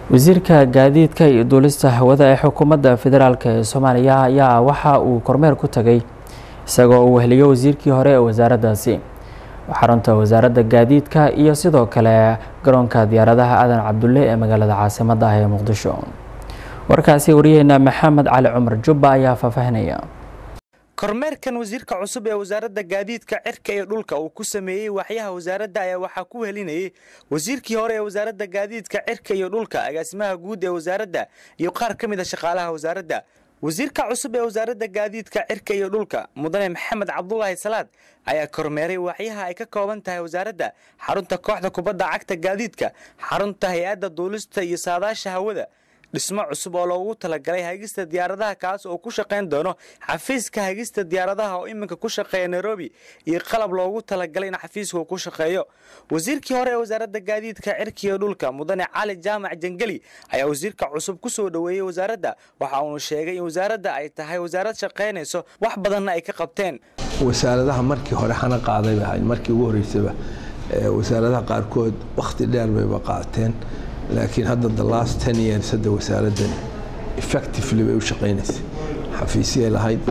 wasiirka gaadiidka iyo duulista hawada ee xukuumadda federaalk ee soomaaliya ayaa waxa uu kormeer ku tagay isagoo uu weheliyo wasiirkii hore ee wasaaraddaasi xarunta wasaaradda gaadiidka iyo sidoo kale garoonka diyaaradaha aadan cabdulle ee magaalada caasimadda ah ee muqdisho warkaasi wariyaheena maxamed cali cumar jubba ayaa faahfaahinaya kormeerkan wasiirka cusub ee wasaaradda gaadiidka cirka iyo dhulka uu ku sameeyey waaxyaha wasaaradda ayaa waxaa ku helinayay wasiirkii hore ee wasaaradda gaadiidka cirka iyo dhulka agaasimaha guud ee wasaaradda iyo qaar ka mid a shaqaalaha wasaaradda wasiirka cusub ee wasaaradda gaadiidka cirka iyo dhulka mudane maxamed cabdulaahi salaad ayaa kormeeray waaxyaha ay ka kooban tahay wasaaradda xarunta kooxda kubadda cagta gaadiidka xarunta hay-adda duulista iyo saadaasha hawada dhismo cusub oo loogu talagalay hagista diyaaradaha kaas oo ku shaqayn doono xafiiska hagista diyaaradaha oo iminka ku shaqeeya nairobi iyo qalab loogu talagalay in xafiisku ku shaqeeyo wasiirkii hore ee wasaaradda gaadiidka cirkiiyo dhulka mudane cali jaamac jangeli ayaa wasiirka cusub ku soo dhoweeyey wasaaradda waxa uunu sheegay in wasaaradda ay tahay wasaarad shaqaynayso wax badanna ay ka qabteen wasaaradaha markii hore xana qaaday bay ahayd markii ugu horreysaba wasaaradaha qaarkood wakhti dheer bayba qaateen laakiin hadda the last ten years hadda wasaaraddan effectively bay u shaqaynaysay xafiisyay lahayd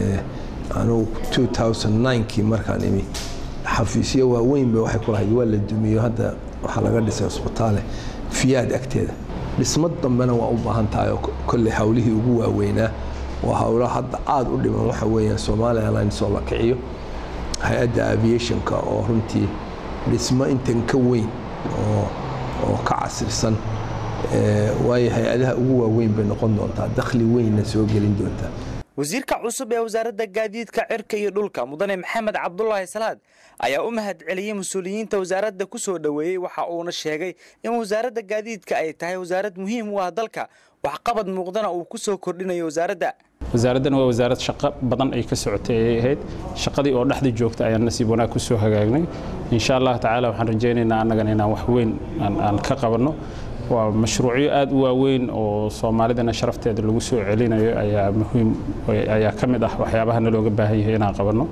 anugu two thousand ninekii markaan imi xafiisyo waaweyn bay waxay ku lahayd waa la dumiyo hadda waxaa laga dhisay cusbitaale fiyaad agteeda dhismad dambena waa u baahan tahay oo kolley hawlihii ugu waaweynaa waa hawlaha hadda aada u dhiman waxa weeyaan somaali airlines oo la kiciyo hay-adda aviationka oo runtii dhismo intan ka weyn oo oo ka casirsan waayo hay-adaha ugu waaweyn bay noqon doontaa dakhli weynna soo gelin doontaa wasiirka cusub ee wasaaradda gaadiidka cirka iyo dhulka mudane maxamed cabdulaahi salaad ayaa u mahad celiyey mas-uuliyiinta wasaaradda ku soo dhoweeyey waxa uuna sheegay in wasaaradda gaadiidka ay tahay wasaarad muhiim u ah dalka waxqabad muuqdana uu ku soo kordhinayo wasaaradda wasaaraddan waa wasaarad shaqo badan ay ka socotay ay ahayd shaqadii oo dhexda joogta ayaan nasiib wanaag ku soo hagaagnay insha allah tacaala waxaan rajaynaynaa annagana inaan wax weyn aan ka qabanno waa mashruucyo aad u waaweyn oo soomaalidana sharafteeda lagu soo celinayo ayaa muhiim ayaa ka mid ah waxyaabaha nalooga baahan yahay inaan qabanno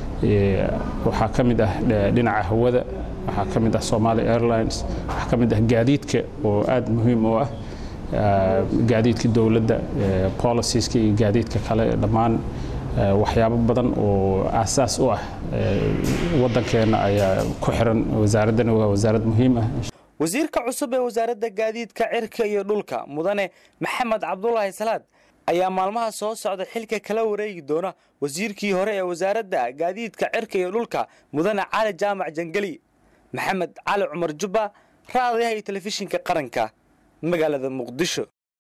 waxaa ka mid ah dhinaca hawada waxaa ka mid ah somali airlines waxaa ka mid ah gaadiidka oo aad muhiim u ah gaadiidka dowladda policieska iyo gaadiidka kale dhammaan waxyaabo badan oo aasaas u ah waddankeenna ayaa ku xiran wasaaraddana waa wasaarad muhiim ah wasiirka cusub ee wasaaradda gaadiidka cirka iyo dhulka mudane maxamed cabdulaahi salaad ayaa maalmaha soo socda xilka kala wareegi doona wasiirkii hore ee wasaaradda gaadiidka cirka iyo dhulka mudane cali jaamac jangeli maxamed cali cumar jubba raadayaha iyo telefishinka qaranka magaalada muqdisho